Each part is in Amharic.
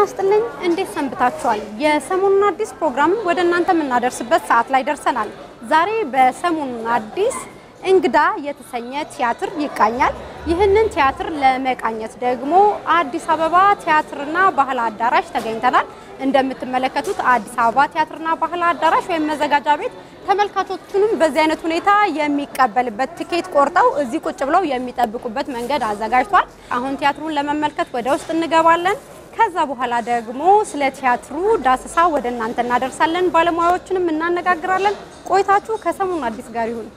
ይስጥልኝ። እንዴት ሰንብታችኋል? የሰሞኑን አዲስ ፕሮግራም ወደ እናንተ የምናደርስበት ሰዓት ላይ ደርሰናል። ዛሬ በሰሞኑን አዲስ እንግዳ የተሰኘ ቲያትር ይቃኛል። ይህንን ቲያትር ለመቃኘት ደግሞ አዲስ አበባ ቲያትርና ባህል አዳራሽ ተገኝተናል። እንደምትመለከቱት አዲስ አበባ ቲያትርና ባህል አዳራሽ ወይም መዘጋጃ ቤት ተመልካቾቹንም በዚህ አይነት ሁኔታ የሚቀበልበት ትኬት ቆርጠው እዚህ ቁጭ ብለው የሚጠብቁበት መንገድ አዘጋጅቷል። አሁን ቲያትሩን ለመመልከት ወደ ውስጥ እንገባለን። ከዛ በኋላ ደግሞ ስለ ቲያትሩ ዳሰሳ ወደ እናንተ እናደርሳለን። ባለሙያዎችንም እናነጋግራለን። ቆይታችሁ ከሰሞኑ አዲስ ጋር ይሁን።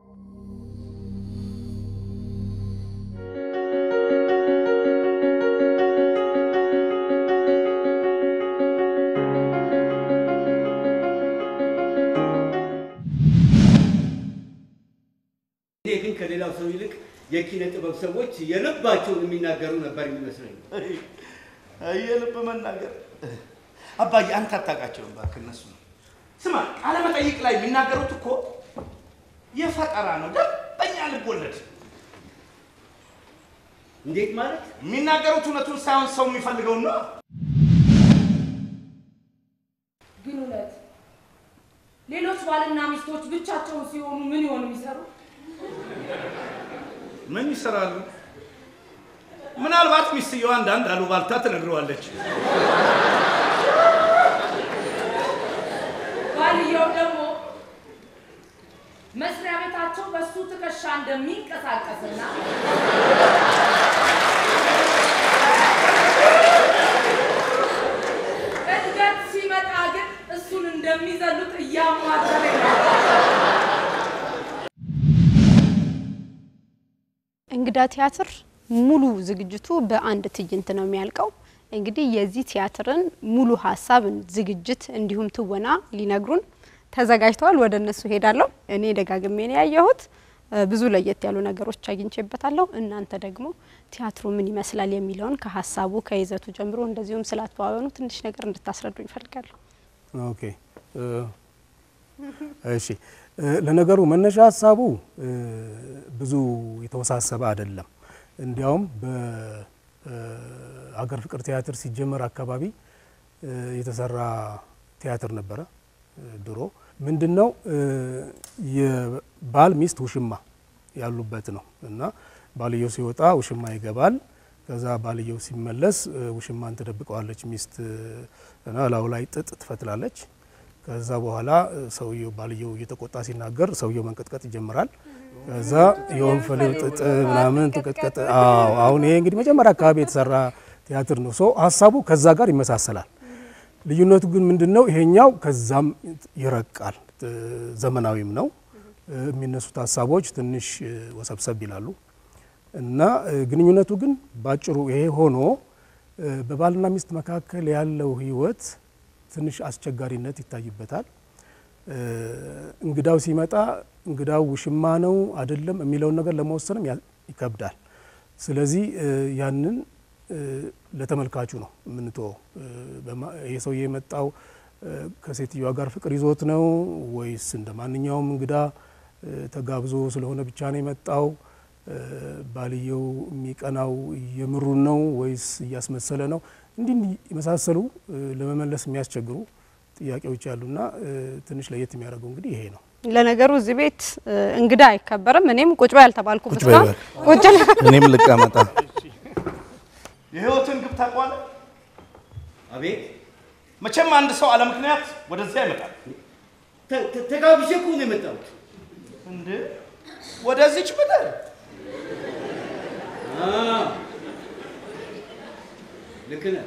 እኔ ግን ከሌላው ሰው ይልቅ የኪነ ጥበብ ሰዎች የልባቸውን የሚናገሩ ነበር የሚመስለኝ። የልብ መናገር አባዬ፣ አንተ አታውቃቸውም እባክህ። እነሱ ስማ፣ ቃለ መጠይቅ ላይ የሚናገሩት እኮ የፈጠራ ነው፣ ደንበኛ ልብ ወለድ። እንዴት ማለት? የሚናገሩት እውነቱን ሳይሆን ሰው የሚፈልገውን ነው። ግን እውነት ሌሎች ባልና ሚስቶች ብቻቸውን ሲሆኑ ምን ይሆን የሚሰሩ? ምን ይሰራሉ? ምናልባት ሚስትየዋ አንዳንድ አሉባልታ ትነግረዋለች። ባልየው ደግሞ መስሪያ ቤታቸው በሱ ትከሻ እንደሚንቀሳቀስና እድገት ሲመጣ ግን እሱን እንደሚዘሉት እያማተረ ነው። እንግዳ ቲያትር ሙሉ ዝግጅቱ በአንድ ትዕይንት ነው የሚያልቀው። እንግዲህ የዚህ ቲያትርን ሙሉ ሀሳብ፣ ዝግጅት እንዲሁም ትወና ሊነግሩን ተዘጋጅተዋል። ወደ እነሱ ሄዳለሁ። እኔ ደጋግሜ ነው ያየሁት። ብዙ ለየት ያሉ ነገሮች አግኝቼበታለሁ። እናንተ ደግሞ ቲያትሩ ምን ይመስላል የሚለውን ከሀሳቡ ከይዘቱ ጀምሮ እንደዚሁም ስላተዋወኑ ትንሽ ነገር እንድታስረዱኝ እፈልጋለሁ። ኦኬ እሺ። ለነገሩ መነሻ ሀሳቡ ብዙ የተወሳሰበ አይደለም። እንዲያውም በሀገር ፍቅር ቲያትር ሲጀመር አካባቢ የተሰራ ቲያትር ነበረ ድሮ። ምንድን ነው የባል ሚስት ውሽማ ያሉበት ነው እና ባልየው ሲወጣ ውሽማ ይገባል። ከዛ ባልየው ሲመለስ ውሽማን ትደብቀዋለች ሚስት እና ላዩ ላይ ጥጥ ትፈትላለች። ከዛ በኋላ ሰውየው ባልየው እየተቆጣ ሲናገር ሰውየው መንቀጥቀጥ ይጀምራል። ከዛ የወንፈሌው ጥጥ ምናምን ትቀጥቀጥ። አዎ አሁን ይሄ እንግዲህ መጀመሪያ አካባቢ የተሰራ ቲያትር ነው። ሶ ሀሳቡ ከዛ ጋር ይመሳሰላል። ልዩነቱ ግን ምንድን ነው? ይሄኛው ከዛም ይረቃል፣ ዘመናዊም ነው። የሚነሱት ሀሳቦች ትንሽ ወሰብሰብ ይላሉ እና ግንኙነቱ ግን ባጭሩ ይሄ ሆኖ በባልና ሚስት መካከል ያለው ህይወት ትንሽ አስቸጋሪነት ይታይበታል። እንግዳው ሲመጣ እንግዳው ውሽማ ነው አይደለም የሚለውን ነገር ለመወሰንም ይከብዳል። ስለዚህ ያንን ለተመልካቹ ነው የምንተወው። ይህ ሰውዬ የመጣው ከሴትዮዋ ጋር ፍቅር ይዞት ነው ወይስ እንደ ማንኛውም እንግዳ ተጋብዞ ስለሆነ ብቻ ነው የመጣው? ባልየው የሚቀናው የምሩን ነው ወይስ እያስመሰለ ነው? እንዲህ እንዲህ የመሳሰሉ ለመመለስ የሚያስቸግሩ ጥያቄዎች ያሉና ትንሽ ለየት የሚያደርገው እንግዲህ ይሄ ነው። ለነገሩ እዚህ ቤት እንግዳ አይከበርም። እኔም ቁጭ በይ አልተባልኩም። ቁጭ በይ እስካሁን ቁጭ ል- እኔም ልቀመጣ። የህይወትን ግብ ታውቀዋለህ? አቤት መቼም አንድ ሰው አለ ምክንያት ወደዚያ አይመጣም። ተ- ተ- ተጋብዤ እኮ ነው የመጣሁት። እንዴ ወደዚች ምድር አዎ፣ ልክ ነህ።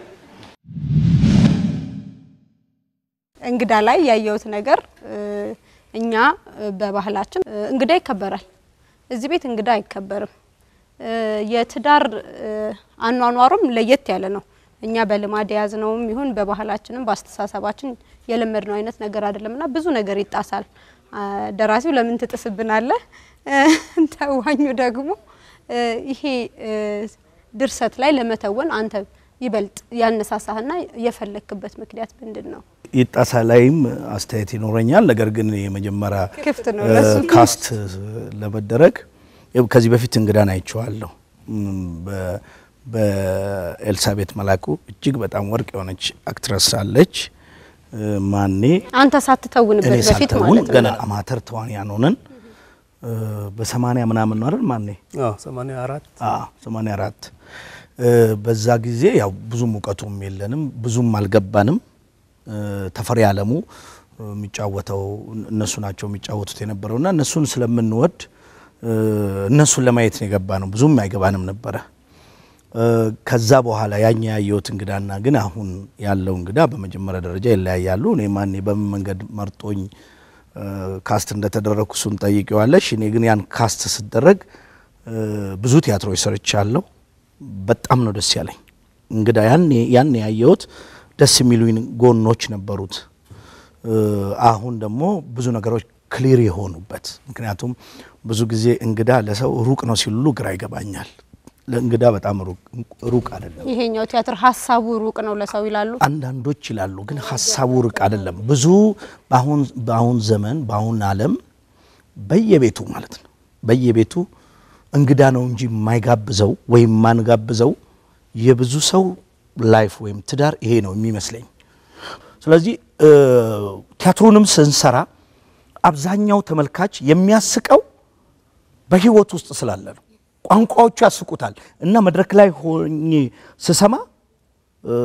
እንግዳ ላይ ያየሁት ነገር እ፣ እኛ እ፣ በባህላችን እ፣ እንግዳ ይከበራል። እዚህ ቤት እንግዳ አይከበርም። እ፣ የትዳር እ፣ አኗኗሩም ለየት ያለ ነው። እኛ በልማድ የያዝነውም ይሁን በባህላችንም በአስተሳሰባችን የለመድነው አይነት ነገር አይደለም እና ብዙ ነገር ይጣሳል። አ፣ ደራሲው ለምን ትጥስብናለህ? እ፣ ተዋኙ ደግሞ እ፣ ይሄ እ፣ ድርሰት ላይ ለመተወን አንተ ይበልጥ ያነሳሳህና የፈለክበት ምክንያት ምንድን ነው? ይጣሳ ላይም አስተያየት ይኖረኛል። ነገር ግን የመጀመሪያ ክፍት ነው እ፣ ለሱ። ካስት ለመደረግ ያው ከዚህ በፊት እንግዳን አይቼዋለሁ። እም፣ በ- በኤልሳቤት መላኩ እጅግ በጣም ወርቅ የሆነች አክትረስ አለች። እ፣ ማኔ አንተ ሳትተውንበት እኔ በፊት ሳልተውን ማለት ገና ነው። አማተር ተዋንያን ሆነን እ፣ በሰማንያ ምናምን ነው አይደል ማኔ አዎ 84 ሰማንያ አራት በዛ ጊዜ ያው ብዙም እውቀቱም የለንም ብዙም አልገባንም። እ፣ ተፈሪ አለሙ እ፣ የሚጫወተው እነሱ ናቸው የሚጫወቱት የነበረው እና እነሱን ስለምንወድ እ፣ እነሱን ለማየት ነው የገባ ነው ብዙም አይገባንም ነበረ። እ፣ ከዛ በኋላ ያኛ ያየሁት እንግዳና ግን አሁን ያለው እንግዳ በመጀመሪያ ደረጃ ይለያያሉ። እኔ ማኔ በምን መንገድ መርጦኝ እ፣ ካስት እንደተደረግኩ እሱን ጠይቄዋለሽ። እኔ ግን ያን ካስት ስደረግ እ፣ ብዙ ቲያትሮች ሰርቻለሁ። በጣም ነው ደስ ያለኝ እንግዳ ያኔ ያኔ ያየሁት ደስ የሚሉኝ ጎኖች ነበሩት። እ፣ አሁን ደግሞ ብዙ ነገሮች ክሊር የሆኑበት ምክንያቱም ብዙ ጊዜ እንግዳ ለሰው ሩቅ ነው ሲሉ ግራ ይገባኛል። ለእንግዳ በጣም ሩቅ- ሩቅ አይደለም። ይሄኛው ቲያትር ሀሳቡ ሩቅ ነው ለሰው ይላሉ። አንዳንዶች ይላሉ፣ ግን ሀሳቡ ርቅ አይደለም። ብዙ በአሁን በአሁን ዘመን በአሁን ዓለም በየቤቱ ማለት ነው በየቤቱ እንግዳ ነው እንጂ የማይጋብዘው ወይም ማንጋብዘው የብዙ ሰው ላይፍ ወይም ትዳር ይሄ ነው የሚመስለኝ። ስለዚህ እ፣ ቲያትሩንም ስንሰራ አብዛኛው ተመልካች የሚያስቀው በህይወት ውስጥ ስላለ ነው። ቋንቋዎቹ ያስቁታል እና መድረክ ላይ ሆኜ ስሰማ እ፣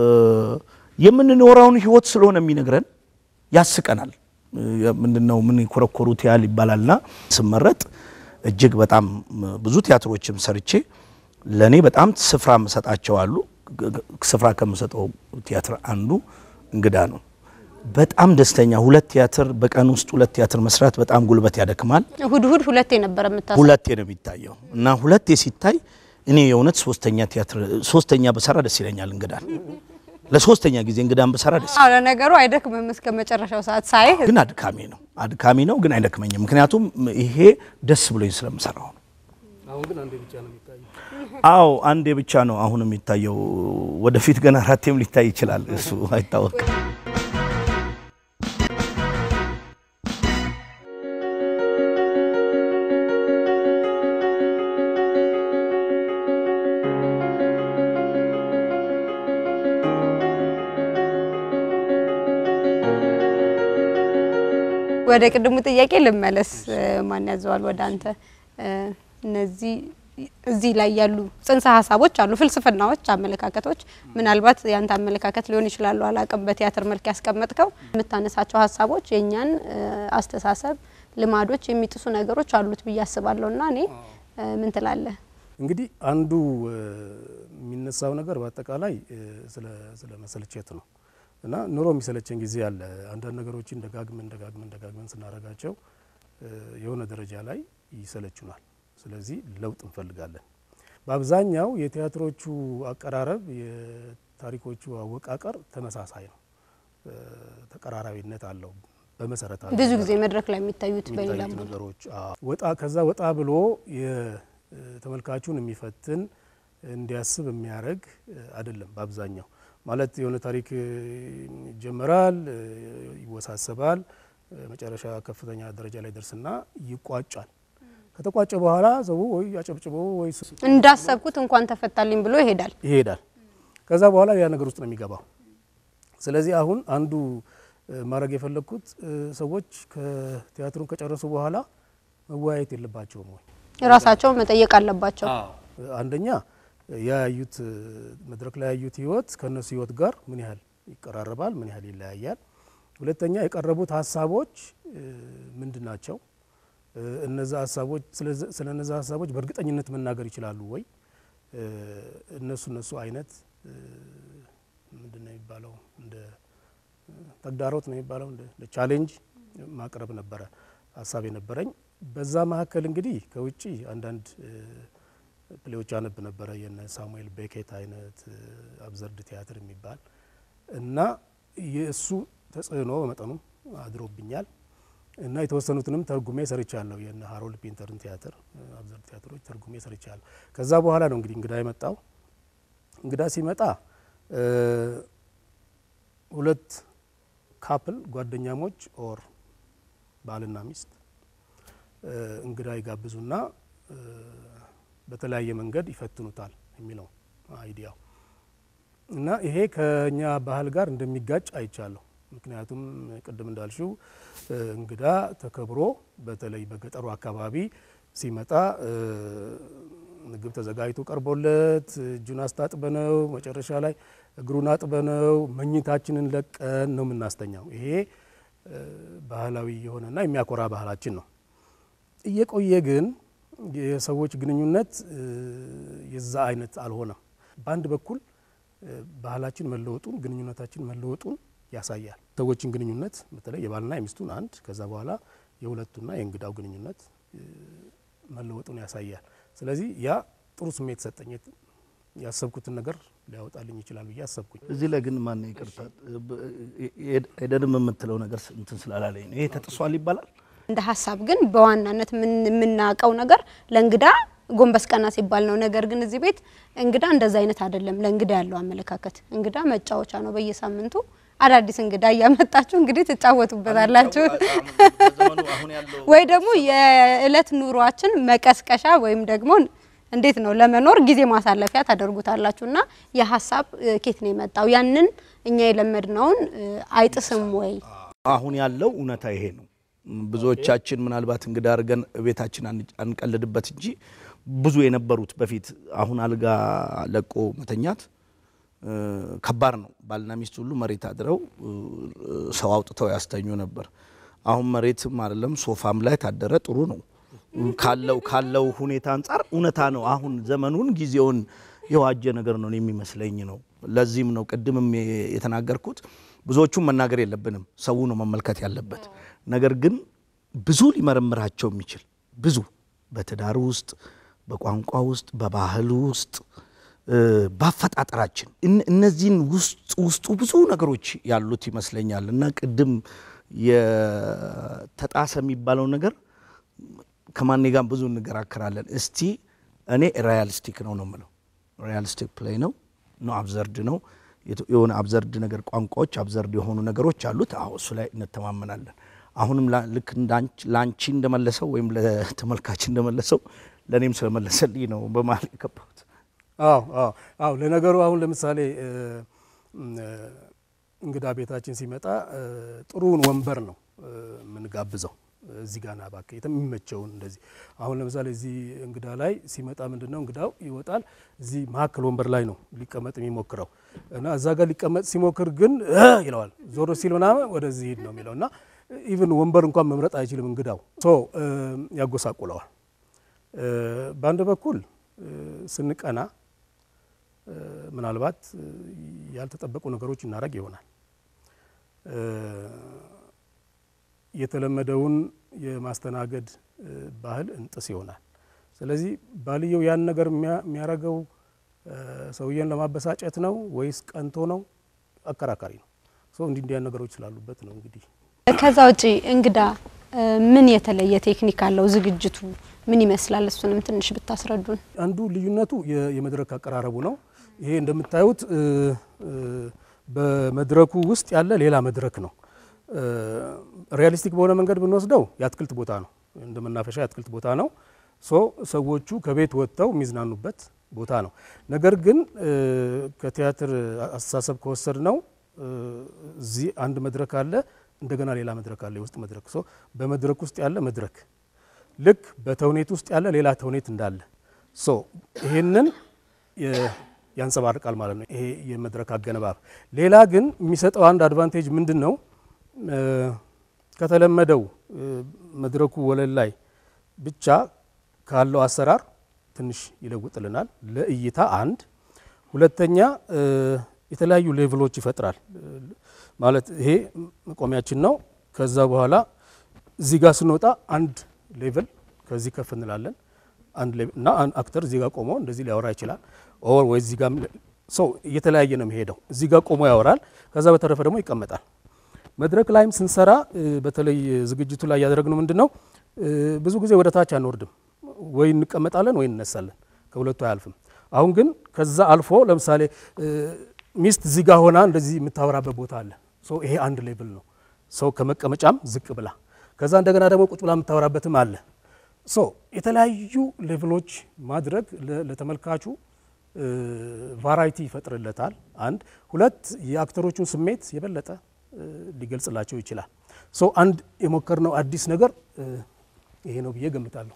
የምንኖረውን ህይወት ስለሆነ የሚነግረን ያስቀናል። እ፣ ምንድነው ምን የኮረኮሩት ያህል ይባላልና ስመረጥ እጅግ በጣም ብዙ ቲያትሮችም ሰርቼ ለእኔ በጣም ስፍራ የምሰጣቸው አሉ። ግ- ግ- ስፍራ ከምሰጠው ቲያትር አንዱ እንግዳ ነው። በጣም ደስተኛ ሁለት ቲያትር በቀን ውስጥ ሁለት ቲያትር መስራት በጣም ጉልበት ያደክማል። እሁድ እሁድ ሁለቴ ነበር የምታስ ሁለቴ ነው የሚታየው እና ሁለቴ ሲታይ እኔ የእውነት ሶስተኛ ቲያትር ሶስተኛ በሰራ ደስ ይለኛል። እንግዳን ለሶስተኛ ጊዜ እንግዳን በሰራ ደስ አዎ ለነገሩ አይደክምም እስከ መጨረሻው ሰዓት ሳይ ግን አድካሚ ነው አድካሚ ነው ግን አይደክመኝም። ምክንያቱም ይሄ ደስ ብሎኝ ስለምሰራው ነው። አሁን ግን አንዴ ብቻ ነው የሚታየው። አዎ አንዴ ብቻ ነው አሁን የሚታየው። ወደፊት ገና አራቴም ሊታይ ይችላል። እሱ አይታወቅም። ወደ ቅድሙ ጥያቄ ልመለስ። ማን ያዘዋል ወደ አንተ? እ፣ እነዚህ እዚህ ላይ ያሉ ጽንሰ ሀሳቦች አሉ፣ ፍልስፍናዎች፣ አመለካከቶች ምናልባት ያንተ አመለካከት ሊሆን ይችላሉ፣ አላቅም። በቲያትር መልክ ያስቀመጥከው የምታነሳቸው ሀሳቦች የእኛን እ፣ አስተሳሰብ፣ ልማዶች የሚጥሱ ነገሮች አሉት ብዬ አስባለሁ። እና እኔ እ፣ ምን ትላለህ? እንግዲህ አንዱ እ፣ የሚነሳው ነገር በአጠቃላይ እ፣ ስለ ስለ መሰልቸት ነው እና ኑሮ የሚሰለቸን ጊዜ አለ። አንዳንድ ነገሮችን ደጋግመን ደጋግመን ደጋግመን ስናደርጋቸው እ፣ የሆነ ደረጃ ላይ ይሰለቹናል። ስለዚህ ለውጥ እንፈልጋለን። በአብዛኛው የቲያትሮቹ አቀራረብ፣ የታሪኮቹ አወቃቀር ተመሳሳይ ነው፣ እ፣ ተቀራራቢነት አለው በመሰረታዊ ብዙ ነገር። ጊዜ መድረክ ላይ የሚታዩት በሌላ የሚታዩት መልኩ ነገሮች አዎ። ወጣ ከዛ ወጣ ብሎ የተመልካቹን የሚፈትን እንዲያስብ የሚያደርግ አይደለም። በአብዛኛው ማለት የሆነ ታሪክ እ፣ ይጀመራል፣ እ፣ ይወሳሰባል፣ እ፣ መጨረሻ ከፍተኛ ደረጃ ላይ ደርስና ይቋጫል። ከተቋጨ በኋላ ሰው ወይ አጨብጭቦ ወይ ስ- እንዳሰብኩት እንኳን ተፈታልኝ ብሎ ይሄዳል። ይሄዳል። ከዛ በኋላ ያ ነገር ውስጥ ነው የሚገባው። ስለዚህ አሁን አንዱ እ፣ ማድረግ የፈለግኩት እ፣ ሰዎች ከቲያትሩን ከጨረሱ በኋላ መወያየት የለባቸውም ወይ? ራሳቸውን መጠየቅ አለባቸው። አንደኛ ያዩት መድረክ ላይ ያዩት ህይወት ከእነሱ ህይወት ጋር ምን ያህል ይቀራረባል፣ ምን ያህል ይለያያል። ሁለተኛ የቀረቡት ሀሳቦች እ፣ ምንድን ናቸው? እ፣ እነዛ ሀሳቦች ስለዚ- ስለ እነዛ ሀሳቦች በእርግጠኝነት መናገር ይችላሉ ወይ? እ፣ እነሱ እነሱ አይነት እ፣ ምንድን ነው የሚባለው እንደ ተግዳሮት ነው የሚባለው እንደ እንደ ቻሌንጅ ማቅረብ ነበረ ሀሳብ የነበረኝ። በዛ መካከል እንግዲህ ከውጭ አንዳንድ እ፣ ፕሌዎች አነብ ነበረ የነ ሳሙኤል ቤኬት አይነት እ፣ አብዘርድ ቲያትር የሚባል እና የእሱ ተጽዕኖ በመጠኑ አድሮብኛል እና የተወሰኑትንም ተርጉሜ ሰርቻለሁ። የነ ሃሮልድ ፒንተርን ቲያትር እ፣ አብዘርድ ቲያትሮች ተርጉሜ ሰርቻለሁ። ከዛ በኋላ ነው እንግዲህ እንግዳ የመጣው። እንግዳ ሲመጣ እ፣ ሁለት ካፕል ጓደኛሞች ኦር ባልና ሚስት እ፣ እንግዳ ይጋብዙና እ፣ በተለያየ መንገድ ይፈትኑታል የሚለው አይዲያው እና ይሄ ከኛ ባህል ጋር እንደሚጋጭ አይቻለሁ። ምክንያቱም ቅድም እንዳልሽው እ፣ እንግዳ ተከብሮ በተለይ በገጠሩ አካባቢ ሲመጣ እ፣ ምግብ ተዘጋጅቶ ቀርቦለት እጁን አስታጥበነው መጨረሻ ላይ እግሩን አጥበነው መኝታችንን ለቀን ነው የምናስተኛው። ይሄ እ፣ ባህላዊ የሆነና የሚያኮራ ባህላችን ነው። እየቆየ ግን የሰዎች ግንኙነት እ፣ የዛ አይነት አልሆነም። በአንድ በኩል እ፣ ባህላችን መለወጡን ግንኙነታችን መለወጡን ያሳያል። ሰዎችን ግንኙነት በተለይ የባልና የሚስቱን አንድ ከዛ በኋላ የሁለቱና የእንግዳው ግንኙነት እ፣ መለወጡን ያሳያል። ስለዚህ ያ ጥሩ ስሜት ሰጠኝ። ያሰብኩትን ነገር ሊያወጣልኝ ይችላል ብዬ አሰብኩኝ። እዚህ ላይ ግን ማን ይቅርታ ኤደንም የምትለው ነገር እንትን ስላላለኝ ነው። ይሄ ተጥሷል ይባላል። እንደ ሀሳብ ግን በዋናነት ምን- የምናውቀው ነገር ለእንግዳ ጎንበስ ቀና ሲባል ነው። ነገር ግን እዚህ ቤት እንግዳ እንደዛ አይነት አይደለም። ለእንግዳ ያለው አመለካከት እንግዳ መጫወቻ ነው። በየሳምንቱ አዳዲስ እንግዳ እያመጣችሁ እንግዲህ ትጫወቱበታላችሁ ዘመኑ አሁን ያለው ወይ ደግሞ የእለት ኑሯችን መቀስቀሻ ወይም ደግሞ እንዴት ነው ለመኖር ጊዜ ማሳለፊያ ታደርጉታላችሁ። እና የሀሳብ እ፣ ኬት ነው የመጣው? ያንን እኛ የለመድነውን እ፣ አይጥስም ወይ? አሁን ያለው እውነታ ይሄ ነው። ብዙዎቻችን ምናልባት እንግዳ አድርገን ቤታችን አን- አንቀልድበት እንጂ ብዙ የነበሩት በፊት አሁን አልጋ ለቆ መተኛት እ፣ ከባድ ነው። ባልና ሚስት ሁሉ መሬት አድረው እ፣ ሰው አውጥተው ያስተኙ ነበር። አሁን መሬትም አይደለም ሶፋም ላይ ታደረ ጥሩ ነው ካለው ካለው ሁኔታ አንጻር እውነታ ነው። አሁን ዘመኑን ጊዜውን የዋጀ ነገር ነው የሚመስለኝ ነው። ለዚህም ነው ቅድምም የ- የተናገርኩት ብዙዎቹን መናገር የለብንም ሰው ነው መመልከት ያለበት። ነገር ግን ብዙ ሊመረምራቸው የሚችል ብዙ በትዳር ውስጥ፣ በቋንቋ ውስጥ፣ በባህል ውስጥ እ፣ በአፈጣጠራችን እነ- እነዚህን ውስጥ ውስጡ ብዙ ነገሮች ያሉት ይመስለኛል እና ቅድም የተጣሰ የሚባለው ነገር ከማኔ ጋር ብዙ እንገራከራለን። እስቲ እኔ ሪያሊስቲክ ነው ነው የምለው። ሪያሊስቲክ ፕሌይ ነው ነው አብዘርድ ነው የቱ- የሆነ አብዘርድ ነገር ቋንቋዎች አብዘርድ የሆኑ ነገሮች አሉት። አዎ እሱ ላይ እንተማመናለን። አሁንም ላ- ልክ እንዳንቺ- ለአንቺ እንደመለሰው ወይም ለተመልካች እንደመለሰው ለእኔም ስለመለሰልኝ ነው በመሀል የገባሁት። አዎ አዎ አዎ። ለነገሩ አሁን ለምሳሌ እ፣ እ፣ እንግዳ ቤታችን ሲመጣ እ፣ ጥሩውን ወንበር ነው እ፣ የምንጋብዘው። እዚህ ጋር ና እባክህ የሚመቸውን እንደዚህ። አሁን ለምሳሌ እዚህ እንግዳ ላይ ሲመጣ ምንድን ነው እንግዳው ይወጣል፣ እዚህ መሀከል ወንበር ላይ ነው ሊቀመጥ የሚሞክረው እና እዛ ጋር ሊቀመጥ ሲሞክር ግን እ ይለዋል። ዞሮ ሲል ምናምን ወደዚህ ሂድ ነው የሚለው እና ኢቭን ወንበር እንኳን መምረጥ አይችልም እንግዳው ሶ እ፣ ያጎሳቁለዋል። እ፣ በአንድ በኩል እ፣ ስንቀና እ፣ ምናልባት እ፣ ያልተጠበቁ ነገሮች እናደርግ ይሆናል። እ፣ የተለመደውን የማስተናገድ እ፣ ባህል እንጥስ ይሆናል። ስለዚህ ባልየው ያን ነገር የሚያ- የሚያደርገው እ፣ ሰውየን ለማበሳጨት ነው ወይስ ቀንቶ ነው? አከራካሪ ነው። ሶ እንዲህ እንዲያን ነገሮች ስላሉበት ነው እንግዲህ ከዛ ውጪ እንግዳ እ፣ ምን የተለየ ቴክኒክ አለው? ዝግጅቱ ምን ይመስላል? እሱንም ትንሽ ብታስረዱን። አንዱ ልዩነቱ የ- የመድረክ አቀራረቡ ነው። ይሄ እንደምታዩት እ፣ እ፣ በመድረኩ ውስጥ ያለ ሌላ መድረክ ነው። እ፣ ሪያሊስቲክ በሆነ መንገድ ብንወስደው የአትክልት ቦታ ነው፣ እንደ መናፈሻ የአትክልት ቦታ ነው። ሶ ሰዎቹ ከቤት ወጥተው የሚዝናኑበት ቦታ ነው። ነገር ግን እ፣ ከቲያትር አስተሳሰብ ከወሰድ ነው እዚህ አንድ መድረክ አለ፣ እንደገና ሌላ መድረክ አለ፣ የውስጥ መድረክ። ሶ በመድረክ ውስጥ ያለ መድረክ ልክ በተውኔት ውስጥ ያለ ሌላ ተውኔት እንዳለ ሶ ይሄንን የ- ያንጸባርቃል ማለት ነው። ይሄ የመድረክ አገነባብ። ሌላ ግን የሚሰጠው አንድ አድቫንቴጅ ምንድን ነው? እ፣ ከተለመደው እ፣ መድረኩ ወለል ላይ ብቻ ካለው አሰራር ትንሽ ይለውጥልናል። ለእይታ አንድ፣ ሁለተኛ እ፣ የተለያዩ ሌቭሎች ይፈጥራል። እ፣ ማለት ይሄ መቆሚያችን ነው። ከዛ በኋላ እዚህ ጋር ስንወጣ አንድ ሌቭል ከዚህ ከፍ እንላለን አንድ ሌቭል እና አንድ አክተር እዚህ ጋር ቆሞ እንደዚህ ሊያወራ ይችላል። ኦር ወይ እዚህ ጋር ሰው እየተለያየ ነው የሚሄደው። እዚህ ጋር ቆሞ ያወራል። ከዛ በተረፈ ደግሞ ይቀመጣል። መድረክ ላይም ስንሰራ እ፣ በተለይ ዝግጅቱ ላይ ያደረግነው ምንድን ነው እ፣ ብዙ ጊዜ ወደ ታች አንወርድም። ወይ እንቀመጣለን ወይ እንነሳለን። ከሁለቱ አያልፍም። አሁን ግን ከዛ አልፎ ለምሳሌ እ፣ ሚስት እዚህ ጋር ሆና እንደዚህ የምታወራበት ቦታ አለ። ሶ ይሄ አንድ ሌቭል ነው። ሰው ከመቀመጫም ዝቅ ብላ ከዛ እንደገና ደግሞ ቁጭ ብላ የምታወራበትም አለ። ሶ የተለያዩ ሌቭሎች ማድረግ ለ- ለተመልካቹ ቫራይቲ ይፈጥርለታል። አንድ ሁለት የአክተሮቹን ስሜት የበለጠ እ፣ ሊገልጽላቸው ይችላል። ሶ አንድ የሞከርነው አዲስ ነገር እ፣ ይሄ ነው ብዬ ገምታለሁ።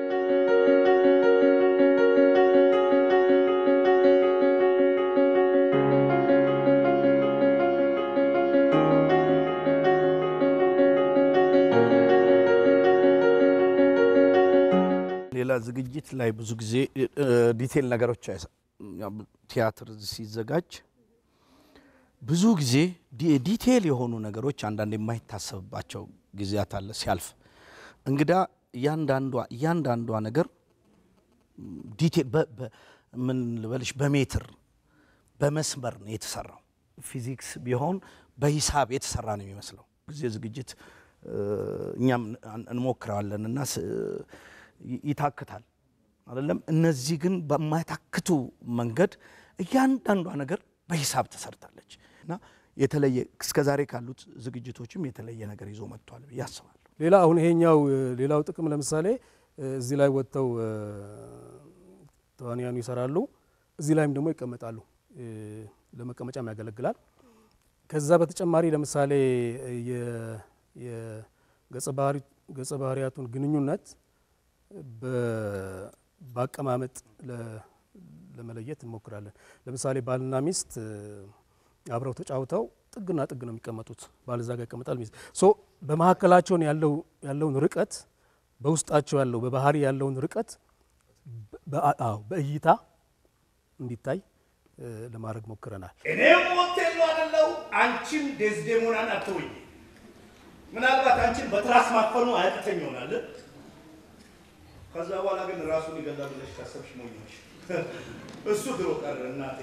ሌላ ዝግጅት ላይ ብዙ ጊዜ እ፣ ዲቴል ነገሮች አይሰ- ያው ቲያትር ሲዘጋጅ ብዙ ጊዜ ዲ- ዲቴል የሆኑ ነገሮች አንዳንድ የማይታሰብባቸው ጊዜያት አለ ሲያልፍ እንግዳ እያንዳንዷ እያንዳንዷ ነገር ዲቴል በ- በ- ምን ልበልሽ በሜትር በመስመር ነው የተሰራው። ፊዚክስ ቢሆን በሂሳብ የተሰራ ነው የሚመስለው። ጊዜ ዝግጅት እ፣ እኛም እን- እንሞክረዋለን እና ስ- ይ- ይታክታል አይደለም። እነዚህ ግን በማይታክቱ መንገድ እያንዳንዷ ነገር በሂሳብ ተሰርታለች እና የተለየ እስከ ዛሬ ካሉት ዝግጅቶችም የተለየ ነገር ይዞ መጥቷል ብዬ አስባለሁ። ሌላ አሁን ይሄኛው እ፣ ሌላው ጥቅም ለምሳሌ እ፣ እዚህ ላይ ወጥተው እ፣ ተዋንያኑ ይሰራሉ፣ እዚህ ላይም ደግሞ ይቀመጣሉ። እ፣ ለመቀመጫም ያገለግላል። ከዛ በተጨማሪ ለምሳሌ እ፣ የ- የገጸ ባህሪ- ገጸ ባህሪያቱን ግንኙነት በ- በአቀማመጥ ለ- ለመለየት እንሞክራለን። ለምሳሌ ባልና ሚስት እ፣ አብረው ተጫውተው ጥግና ጥግ ነው የሚቀመጡት። ባል እዛ ጋር ይቀመጣል፣ ሚስት ሶ በመካከላቸውን ያለው ያለውን ርቀት በውስጣቸው ያለው በባህሪ ያለውን ርቀት በ- አዎ በእይታ እንዲታይ እ፣ ለማድረግ ሞክረናል። እኔም ሞቴሎ አደለው፣ አንቺም ዴዝዴሞናን አትሆኝ። ምናልባት አንቺን በትራስ ማፈኑ አያቅተኝ ይሆናል። ከዛ በኋላ ግን ራሱን ይገላል ብለሽ ካሰብሽ ሞኞች። እሱ ድሮ ቀረ እናቴ።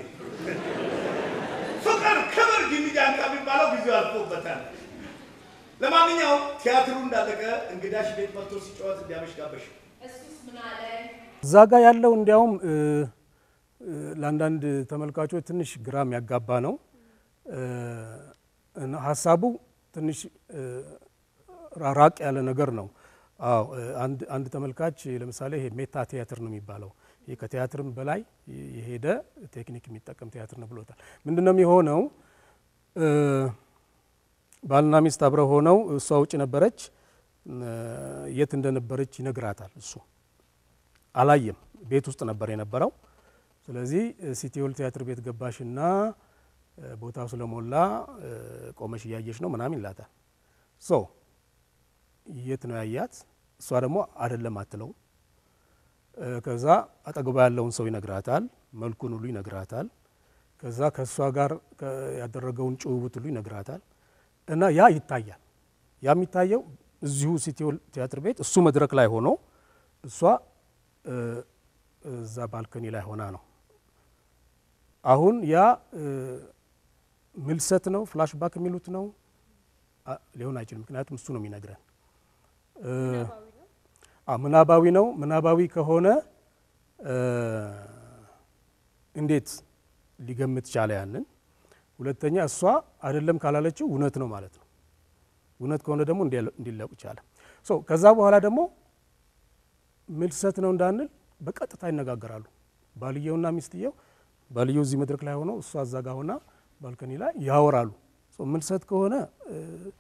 ፍቅር፣ ክብር ጊሚጃንካ የሚባለው ጊዜው አልፎበታል። ለማንኛውም ቲያትሩ እንዳለቀ እንግዳሽ ቤት መጥቶ ሲጫወት እንዲያመሽ ጋበሽ። እሱስ ምን አለ? እዛ ጋር ያለው እንዲያውም እ፣ እ፣ ለአንዳንድ ተመልካቾች ትንሽ ግራም ያጋባ ነው እ፣ እና ሀሳቡ ትንሽ እ፣ ራ- ራቅ ያለ ነገር ነው። አዎ እ፣ አንድ አንድ ተመልካች ለምሳሌ ይሄ ሜታ ቲያትር ነው የሚባለው ይህ ከቲያትርም በላይ የሄደ ቴክኒክ የሚጠቀም ቲያትር ነው ብሎታል። ምንድን ነው የሚሆነው? እ፣ ባልና ሚስት አብረው ሆነው እሷ ውጭ ነበረች፣ እ፣ የት እንደነበረች ይነግራታል እሱ አላየም። ቤት ውስጥ ነበር የነበረው። ስለዚህ ሲቲዮል ቲያትር ቤት ገባሽና እ፣ ቦታው ስለሞላ እ፣ ቆመሽ እያየሽ ነው ምናምን ይላታል። ሶ የት ነው ያያት? እሷ ደግሞ አይደለም አትለው። እ፣ ከዛ አጠገቧ ያለውን ሰው ይነግራታል፣ መልኩን ሁሉ ይነግራታል። ከዛ ከእሷ ጋር ከ- ያደረገውን ጭውውት ሁሉ ይነግራታል። እና ያ ይታያል። ያ የሚታየው እዚሁ ሲቲዮል ቲያትር ቤት እሱ መድረክ ላይ ሆኖ እሷ እ፣ እዛ ባልኮኒ ላይ ሆና ነው። አሁን ያ እ፣ ምልሰት ነው ፍላሽባክ የሚሉት ነው አ- ሊሆን አይችልም። ምክንያቱም እሱ ነው የሚነግረን። እ፣ አ፣ ምናባዊ ነው። ምናባዊ ከሆነ እ፣ እንዴት ሊገምት ቻለ ያንን? ሁለተኛ እሷ አይደለም ካላለችው እውነት ነው ማለት ነው። እውነት ከሆነ ደግሞ እንዲለቁ ቻለ። ሶ ከዛ በኋላ ደግሞ ምልሰት ነው እንዳንል በቀጥታ ይነጋገራሉ። ባልየውና ሚስትየው ባልየው እዚህ መድረክ ላይ ሆነው እሷ እዛ ጋ ሆና ባልከኒ ላይ ያወራሉ። ሶ ምልሰት ከሆነ እ፣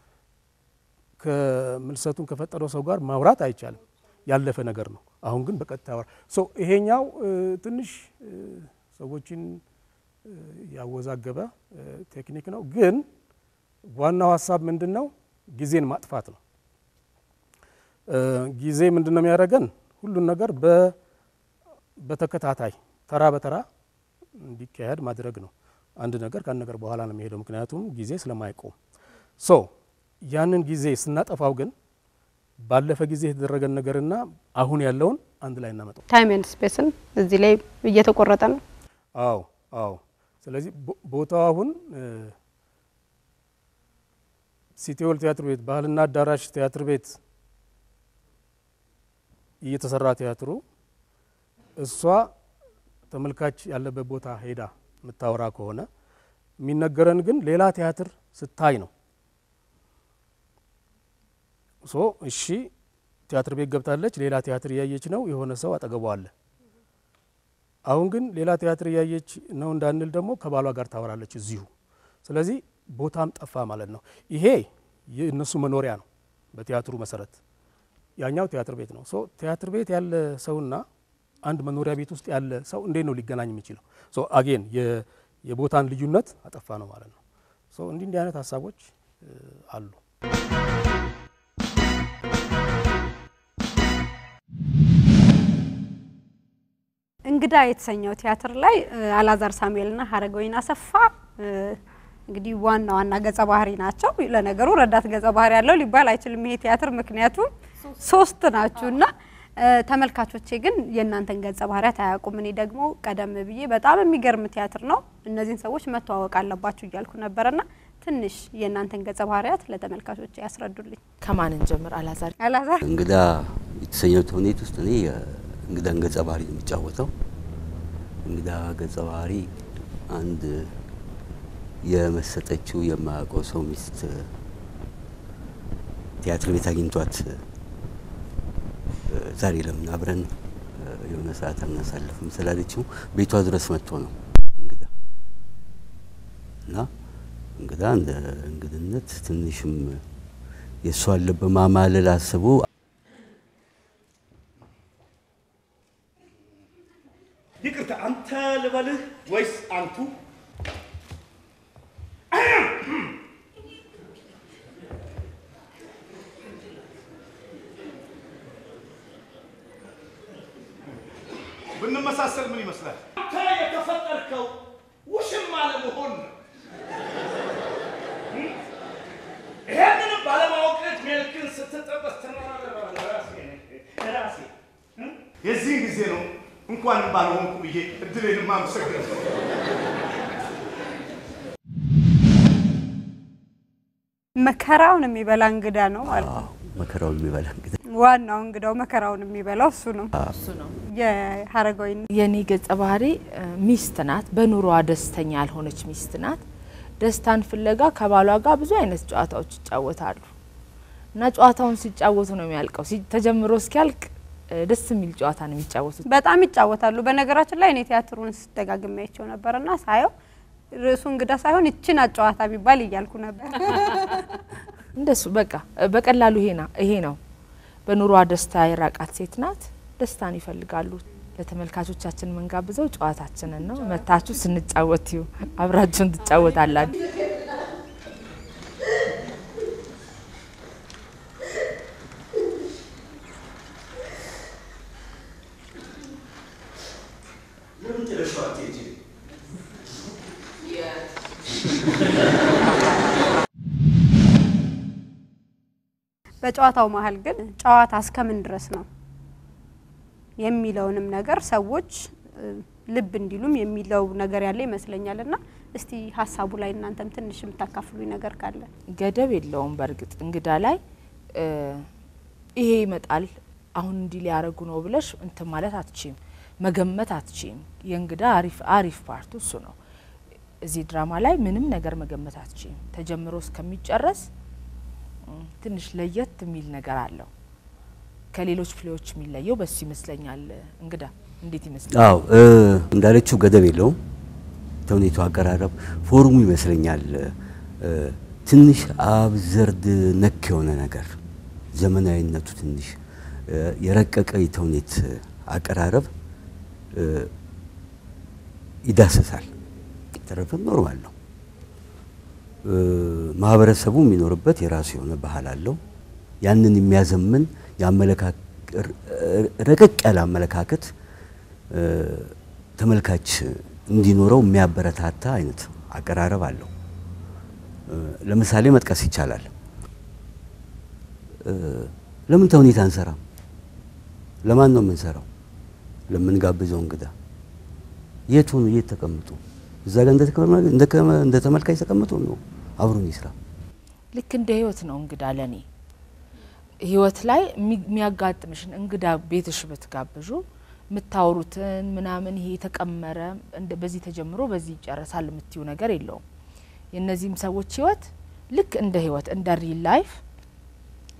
ከምልሰቱን ከፈጠረው ሰው ጋር ማውራት አይቻልም፣ ያለፈ ነገር ነው። አሁን ግን በቀጥታ ያወራ ሶ ይሄኛው እ፣ ትንሽ እ፣ ሰዎችን እ፣ ያወዛገበ እ፣ ቴክኒክ ነው። ግን ዋናው ሀሳብ ምንድን ነው? ጊዜን ማጥፋት ነው። እ፣ ጊዜ ምንድን ነው የሚያደርገን? ሁሉን ነገር በ- በተከታታይ ተራ በተራ እንዲካሄድ ማድረግ ነው። አንድ ነገር ከአንድ ነገር በኋላ ነው የሚሄደው፣ ምክንያቱም ጊዜ ስለማይቆም። ሶ ያንን ጊዜ ስናጠፋው ግን ባለፈ ጊዜ የተደረገን ነገርና አሁን ያለውን አንድ ላይ እናመጣው። ታይም ኤንድ ስፔስን እዚህ ላይ እየተቆረጠ ነው። አዎ አዎ። ስለዚህ ቦ- ቦታው አሁን እ፣ ሲቲዮል ቲያትር ቤት ባህልና አዳራሽ ቲያትር ቤት እየተሰራ ቲያትሩ እሷ ተመልካች ያለበት ቦታ ሄዳ የምታወራ ከሆነ የሚነገረን ግን ሌላ ቲያትር ስታይ ነው። ሶ እሺ ቲያትር ቤት ገብታለች፣ ሌላ ቲያትር እያየች ነው። የሆነ ሰው አጠገቧ አለ። አሁን ግን ሌላ ቲያትር እያየች ነው እንዳንል ደግሞ ከባሏ ጋር ታወራለች እዚሁ። ስለዚህ ቦታም ጠፋ ማለት ነው። ይሄ የእነሱ መኖሪያ ነው በቲያትሩ መሰረት፣ ያኛው ቲያትር ቤት ነው። ሶ ቲያትር ቤት ያለ ሰውና አንድ መኖሪያ ቤት ውስጥ ያለ ሰው እንዴት ነው ሊገናኝ የሚችለው? ሶ አጌን የቦታን ልዩነት አጠፋ ነው ማለት ነው። ሶ እንዲህ እንዲህ አይነት ሀሳቦች እ, አሉ። እንግዳ የተሰኘው ቲያትር ላይ እ, አላዛር ሳሙኤልና ሀረገወይን አሰፋ እ, እንግዲህ ዋና ዋና ገጸ ባህሪ ናቸው። ለነገሩ ረዳት ገጸ ባህሪ ያለው ሊባል አይችልም ይሄ ቲያትር ምክንያቱም ሶስት ናችሁ እና እ, ተመልካቾቼ ግን የእናንተን ገጸ ባህሪያት አያውቁም። እኔ ደግሞ ቀደም ብዬ በጣም የሚገርም ቲያትር ነው እነዚህን ሰዎች መተዋወቅ አለባችሁ እያልኩ ነበረና ትንሽ የእናንተን ገጸ ባህሪያት ለተመልካቾቼ ያስረዱልኝ። ከማንን ጀምር? አላዛር አላዛር እንግዳ የተሰኘው ተውኔት ውስጥ እኔ እንግዳን ገጸ ባህሪ ነው የሚጫወተው። እንግዳ ገጸ ባህሪ አንድ የመሰጠችው የማያውቀው ሰው ሚስት ቲያትር ቤት አግኝቷት እ፣ ዛሬ ለምን አብረን እ፣ የሆነ ሰዓት አናሳልፍም ስላለችው ቤቷ ድረስ መጥቶ ነው እንግዳ እና እንግዳ እንደ እንግድነት ትንሽም የእሷን ልብ ማማለል አስቦ ይቅርታ አንተ ልበልህ ወይስ አንቱ? ብንመሳሰል ምን ይመስላል? አንተ የተፈጠርከው ውሽማ ለመሆን ነው። ይሄንንም ባለማወቅ መልክን ስትጠበስ ራሴ የዚህ ጊዜ ነው እንኳንም ባልሆንኩ ብዬ እድሌን ማመሰግነው። መከራውን የሚበላ እንግዳ ነው ማለት ነው። አዎ፣ መከራውን የሚበላ እንግዳ ዋናው እንግዳው መከራውን የሚበላው እሱ ነው። እሱ ነው። የሀረገወይን የኔ ገጸ ባህሪ እ, ሚስት ናት። በኑሮዋ ደስተኛ ያልሆነች ሚስት ናት። ደስታን ፍለጋ ከባሏ ጋር ብዙ አይነት ጨዋታዎች ይጫወታሉ እና ጨዋታውን ሲጫወቱ ነው የሚያልቀው። ሲ- ተጀምሮ እስኪያልቅ እ, ደስ የሚል ጨዋታ ነው የሚጫወቱት። በጣም ይጫወታሉ። በነገራችን ላይ እኔ ቲያትሩን ስደጋግሜ አይቼው ነበርና ሳየው ርዕሱ እንግዳ ሳይሆን ይችን ጨዋታ ቢባል እያልኩ ነበር። እንደሱ በቃ እ, በቀላሉ ይሄ ና- ይሄ ነው። በኑሮዋ ደስታ የራቃት ሴት ናት። ደስታን ይፈልጋሉ። ለተመልካቾቻችን የምንጋብዘው ጨዋታችንን ነው። መታችሁ ስንጫወት ይሁ አብራችሁን ትጫወታላችሁ። በጨዋታው መሀል ግን ጨዋታ እስከምን ድረስ ነው የሚለውንም ነገር ሰዎች እ, ልብ እንዲሉም የሚለው ነገር ያለ ይመስለኛል። እና እስቲ ሀሳቡ ላይ እናንተም ትንሽ የምታካፍሉኝ ነገር ካለ ገደብ የለውም። በእርግጥ እንግዳ ላይ እ, ይሄ ይመጣል አሁን እንዲህ ሊያረጉ ነው ብለሽ እንትን ማለት አትችም፣ መገመት አትችም። የእንግዳ አሪፍ አሪፍ ፓርቱ እሱ ነው። እዚህ ድራማ ላይ ምንም ነገር መገመት አትችም። ተጀምሮ እስከሚጨረስ እም፣ ትንሽ ለየት የሚል ነገር አለው። ከሌሎች ፕሌዎች የሚለየው በሱ ይመስለኛል። እንግዳ እንዴት ይመስላል? አዎ እ፣ እንዳለችው ገደብ የለውም። ተውኔቱ አቀራረብ ፎርሙ ይመስለኛል እ፣ ትንሽ አብዘርድ ነክ የሆነ ነገር ዘመናዊነቱ ትንሽ እ፣ የረቀቀ የተውኔት አቀራረብ እ፣ ይዳሰሳል። ተረፈም ኖርማል ነው። እ፣ ማህበረሰቡ የሚኖርበት የራሱ የሆነ ባህል አለው። ያንን የሚያዘምን የአመለካከ- ረቀቅ ያለ አመለካከት እ፣ ተመልካች እንዲኖረው የሚያበረታታ አይነት አቀራረብ አለው። እ፣ ለምሳሌ መጥቀስ ይቻላል። እ፣ ለምን ተውኔት አንሰራም? ለማን ነው የምንሰራው? ለምንጋብዘው እንግዳ የት ሆኑ? የት ተቀምጡ? እዛ ጋር እንደ ተቀመ- እንደ ከመ- እንደ ተመልካች ተቀምጦ ነው አብሮን ይስራ። ልክ እንደ ህይወት ነው እንግዳ ለኔ ህይወት ላይ የሚ- የሚያጋጥምሽን እንግዳ ቤትሽ ብትጋብዡ የምታወሩትን ምናምን ይሄ የተቀመረ እንደ- በዚህ ተጀምሮ በዚህ ይጨረሳል የምትዩ ነገር የለውም። የእነዚህም ሰዎች ህይወት ልክ እንደ ህይወት እንደ ሪል ላይፍ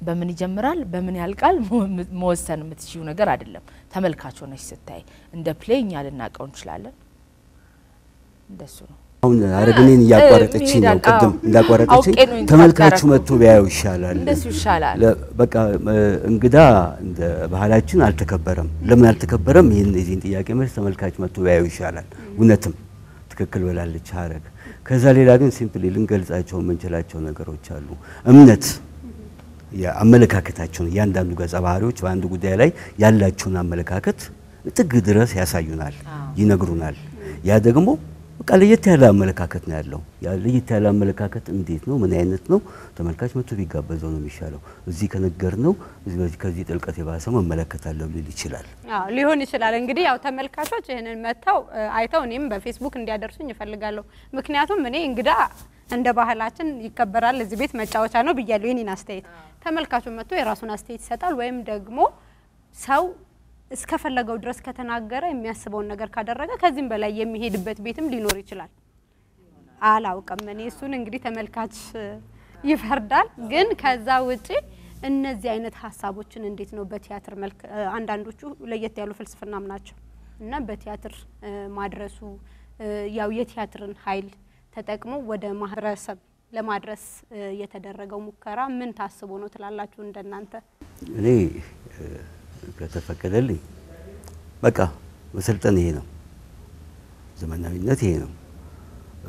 በምን ይጀምራል በምን ያልቃል መ- መወሰን የምትችዩ ነገር አይደለም። ተመልካች ሆነሽ ስታይ እንደ ፕሌይ እኛ ልናውቀው እንችላለን። እንደሱ ነው። አሁን አረግኔን እያቋረጠችኝ ነው። ይሄዳል። ቅድም አዎ። እንዳቋረጠችኝ አውቄ ነው ተመልካቹ ኢንተራክት መጥቶ ቢያየው ይሻላል። እንደሱ ይሻላል። ለ- በቃ እ፣ እንግዳ እንደ ባህላችን አልተከበረም። ለምን አልተከበረም? ይህን የዚህን ጥያቄ መልስ ተመልካች መጥቶ ቢያየው ይሻላል። እውነትም ትክክል ብላለች ሀረግ። ከዛ ሌላ ግን ሲምፕሊ ልንገልጻቸው የምንችላቸው ነገሮች አሉ። እምነት የአመለካከታቸውን እያንዳንዱ ገጸ ባህሪዎች በአንድ ጉዳይ ላይ ያላቸውን አመለካከት ጥግ ድረስ ያሳዩናል፣ ይነግሩናል። ያ ደግሞ በቃ ለየት ያለ አመለካከት ነው ያለው። ያ ለየት ያለ አመለካከት እንዴት ነው? ምን አይነት ነው? ተመልካች መጥቶ ቢጋበዘው ነው የሚሻለው። እዚህ ከነገር ነው ከዚህ ጥልቀት የባሰ መመለከታለሁ ሊል ይችላል። አዎ ሊሆን ይችላል። እንግዲህ ያው ተመልካቾች ይህንን መጥተው እ፣ አይተው እኔም በፌስቡክ እንዲያደርሱኝ እፈልጋለሁ። ምክንያቱም እኔ እንግዳ እንደ ባህላችን ይከበራል፣ እዚህ ቤት መጫወቻ ነው ብያለሁ። የኔን አስተያየት ተመልካቹ መጥቶ የራሱን አስተያየት ይሰጣል። ወይም ደግሞ ሰው እስከፈለገው ድረስ ከተናገረ የሚያስበውን ነገር ካደረገ ከዚህም በላይ የሚሄድበት ቤትም ሊኖር ይችላል። አላውቅም እኔ እሱን እንግዲህ ተመልካች እ፣ ይፈርዳል። ግን ከዛ ውጪ እነዚህ አይነት ሀሳቦችን እንዴት ነው በቲያትር መልክ እ፣ አንዳንዶቹ ለየት ያሉ ፍልስፍናም ናቸው እና በቲያትር እ፣ ማድረሱ እ፣ ያው የቲያትርን ኃይል ተጠቅሞ ወደ ማህበረሰብ ለማድረስ እ፣ የተደረገው ሙከራ ምን ታስቦ ነው ትላላችሁ እንደናንተ? እኔ እ፣ ከተፈቀደልኝ በቃ መሰልጠን ይሄ ነው፣ ዘመናዊነት ይሄ ነው። እ፣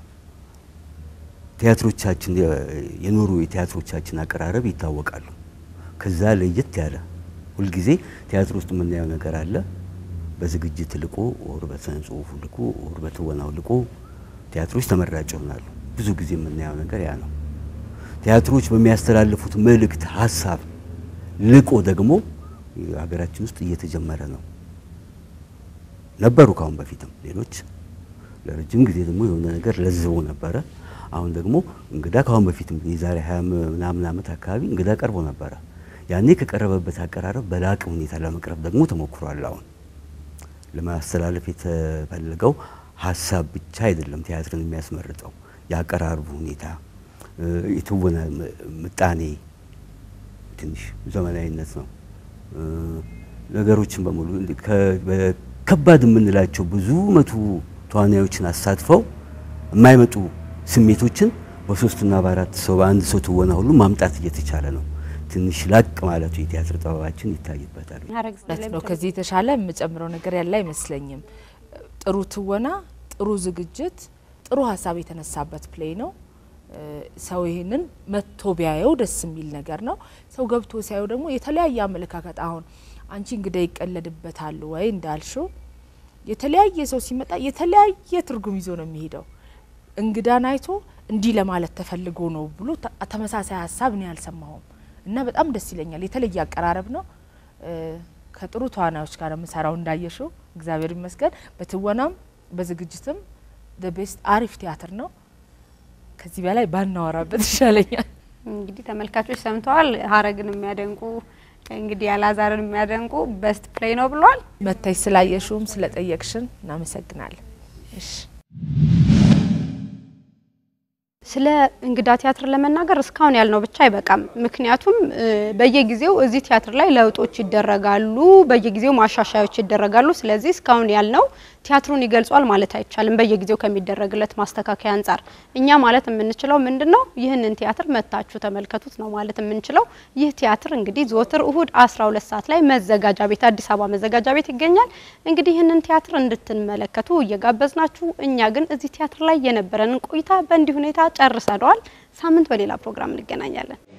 ቲያትሮቻችን የ- የኖሩ የቲያትሮቻችን አቀራረብ ይታወቃሉ። ከዛ ለየት ያለ ሁልጊዜ ቲያትር ውስጥ የምናየው ነገር አለ። በዝግጅት ልቆ ወር በስነ ጽሁፉ ልቆ ወር በትወናው ልቆ ቲያትሮች ተመራጭ ይሆናሉ። ብዙ ጊዜ የምናየው ነገር ያ ነው። ቲያትሮች በሚያስተላልፉት መልእክት ሀሳብ ልቆ ደግሞ ሀገራችን ውስጥ እየተጀመረ ነው። ነበሩ ካሁን በፊትም ሌሎች ለረጅም ጊዜ ደግሞ የሆነ ነገር ለዝቦ ነበረ። አሁን ደግሞ እንግዳ ካሁን በፊትም የዛሬ ሀያ ምናምን ዓመት አካባቢ እንግዳ ቀርቦ ነበረ። ያኔ ከቀረበበት አቀራረብ በላቀ ሁኔታ ለመቅረብ ደግሞ ተሞክሯል። አሁን ለማስተላለፍ የተፈለገው ሀሳብ ብቻ አይደለም ቲያትርን የሚያስመርጠው የአቀራረቡ ሁኔታ፣ እ፣ የትወና ም- ምጣኔ ትንሽ ዘመናዊነት ነው። እ፣ ነገሮችን በሙሉ እንዲ- ከ- በ- ከባድ የምንላቸው ብዙ መቶ ተዋናዮችን አሳትፈው የማይመጡ ስሜቶችን በሶስትና በአራት ሰው በአንድ ሰው ትወና ሁሉ ማምጣት እየተቻለ ነው። ትንሽ ላቅ ማለቱ የቲያትር ጥበባችን ይታይበታል። ሀረግ እውነት ነው። ከዚህ የተሻለ የምጨምረው ነገር ያለ አይመስለኝም። ጥሩ ትወና፣ ጥሩ ዝግጅት፣ ጥሩ ሀሳብ የተነሳበት ፕሌይ ነው። እ፣ ሰው ይህንን መጥቶ ቢያየው ደስ የሚል ነገር ነው። ሰው ገብቶ ሲያየው ደግሞ የተለያየ አመለካከት አሁን አንቺ እንግዳ ይቀለድበታል ወይ እንዳልሽው የተለያየ ሰው ሲመጣ የተለያየ ትርጉም ይዞ ነው የሚሄደው። እንግዳን አይቶ እንዲህ ለማለት ተፈልጎ ነው ብሎ ተ- ተመሳሳይ ሀሳብ እኔ አልሰማሁም እና በጣም ደስ ይለኛል። የተለየ አቀራረብ ነው። እ፣ ከጥሩ ተዋናዮች ጋር የምሰራው እንዳየሽው እግዚአብሔር ይመስገን። በትወናም በዝግጅትም ቤስት አሪፍ ቲያትር ነው። ከዚህ በላይ ባናወራበት ይሻለኛል። እንግዲህ ተመልካቾች ሰምተዋል። ሀረግን የሚያደንቁ እንግዲህ ያላዛርን የሚያደንቁ በስት ፕሌይ ነው ብሏል። መታች ስላየሽውም ስለጠየቅሽን እናመሰግናለን። እሺ ስለ እንግዳ ቲያትር ለመናገር እስካሁን ያልነው ብቻ አይበቃም። ምክንያቱም እ፣ በየጊዜው እዚህ ቲያትር ላይ ለውጦች ይደረጋሉ፣ በየጊዜው ማሻሻያዎች ይደረጋሉ። ስለዚህ እስካሁን ያልነው ቲያትሩን ይገልጿል ማለት አይቻልም። በየጊዜው ከሚደረግለት ማስተካከያ አንጻር እኛ ማለት የምንችለው ምንድን ነው? ይህንን ቲያትር መታችሁ ተመልከቱት ነው ማለት የምንችለው። ይህ ቲያትር እንግዲህ ዘወትር እሁድ 12 ሰዓት ላይ መዘጋጃ ቤት አዲስ አበባ መዘጋጃ ቤት ይገኛል። እንግዲህ ይህንን ቲያትር እንድትመለከቱ እየጋበዝናችሁ እኛ ግን እዚህ ቲያትር ላይ የነበረንን ቆይታ በእንዲህ ሁኔታ ጨርሰነዋል። ሳምንት በሌላ ፕሮግራም እንገናኛለን።